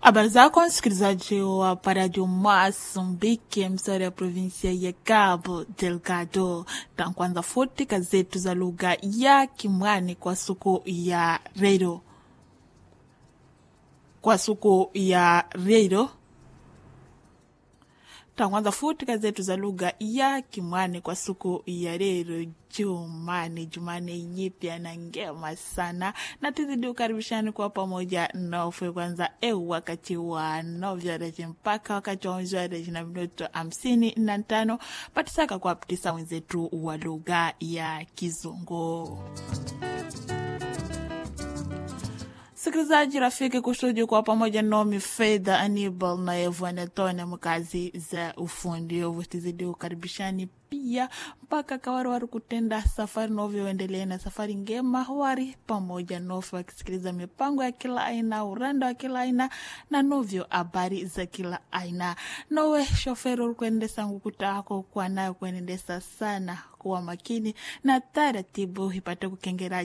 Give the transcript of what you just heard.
Habari zako msikilizaji wa Radio Mozambique, msari ya provinsia ya Cabo Delgado. Tankwanza futi kazetu za lugha ya Kimwani kwa suku ya redio, kwa suku ya redio tankwanza futi kazetu za lugha ya Kimwani kwa suku ya lero Jumani, Jumani nyipya na ngema sana, na tuzidi ukaribishani kwa pamoja nofwe kwanza eu wakati wa novyareji mpaka wakati wa mzwareji na minuto hamsini na tano patisaka kwa ptisa wenzetu wa lugha ya Kizungu. Sikilizaji rafiki kusudi kwa pamoja nomi Fedha Anibal na Evanetone mkazi za ufundi ovu tizidi ukaribishani pia mpaka kawarwari kutenda safari novyoendelea na safari ngema wari pamoja nofe wakisikiliza mipango ya kila aina uranda wa kila aina na novyo habari za kila aina nowe shoferi urikuendesa ngukutako kwa nayo kuenendesa sana kuwa makini na taratibu ipate kukengera